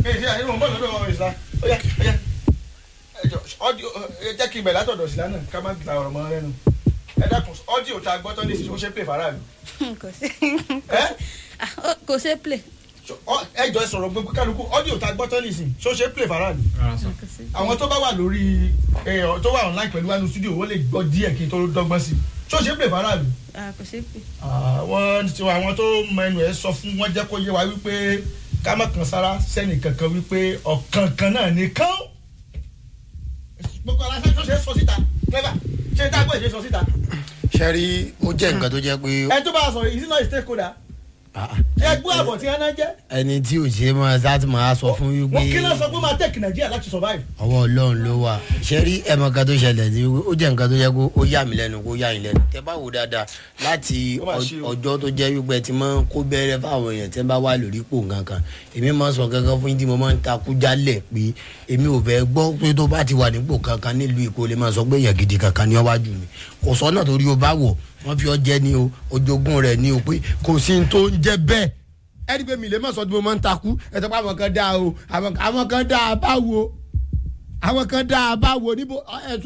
èyí àyè wọn bọ̀ lọ́dọ̀ ọ̀rọ̀ ìsìlá ó yá ó yá ẹjọ ọdíò ẹ jẹ́ kí n bẹ̀ látọ̀dọ̀ ìsìlá náà ká má gba ọ̀rọ̀ mọ́ lẹ́nu ẹ dákun ọdíò tá a gbọ́ tán ní ìsìn ó ṣe pè faraàlú kò sí ẹ Ah, ó- kò ṣe play ẹ jọ ẹ sọ̀rọ̀ gbogbo kálukú ọdíò tá a gbọ́ tán ní ìsìn ṣó ṣe pè faraàlú kò sí. àwọn tó bá wà lórí ẹ tó wà online pẹ̀lú wánú studio wọ́n lè gbọ́ díẹ̀ kí n tó dọ́gbọ́n sí i ṣó ṣe pè faraàlú Ah, kò ṣe play. àwọn tí àwọn tó mọ ẹnu ẹ sọ fún wọn jẹ́ kó yé wa wípé ká má kan sára sẹ́nì kankan wípé ọ̀kan kan náà nìkan gbogbo aláṣẹ tó ṣe é sọ síta clever ṣe tá a gbọ́ ìṣe sọ síta sẹ́rí ó jẹ́ nǹkan tó jẹ́ pé ẹ tó bá a sọ̀rọ̀ ìsínà stakeholder ah, ẹ gbọ́ àbọ̀ tí wọ́n náà jẹ́ ẹni tí ò ṣe máa sá ti máa sọ fún wọ́n wípé kí ló sọ pé ó máa tẹ̀kì nàìjíríà láti survive ọwọ́ ọlọ́run ló wà sẹ́rí ẹ̀mọ kan tó ṣẹlẹ̀ ní wípé ó jẹ́ nǹkan tó yẹ kó ó yà mí lẹ́nu kó yà yín lẹ́nu tẹ́ bá wò dáadáa láti Ó mà ṣe o. ọjọ́ tó jẹ́ wípé ẹ ti máa ń kó bẹ́rẹ́ fáwọn èèyàn tẹ́ bá wà lórí ipò kankan èmi máa ń sọ kankan fún yín tí mo máa ń takú jálẹ̀ pé èmi ò fẹ́ gbọ́ pé tó bá ti wà nípò kankan nílùú Èkó lè máa sọ pé èèyàn gidi kankan ní ọwájú mi kò sọ́nà torí o bá wọ̀ wọ́n fi ọ jẹ́ ni o ojogún rẹ̀ ni o pé kò sí ní tó ń jẹ́ bẹ́ẹ̀ ẹni pé mi lè má sọ tí mo máa ń takú ẹ sọ pé àwọn kan dáa o àwọn àwọn kan dáa báwo àwọn kan dáa báwo níbo ẹ sọ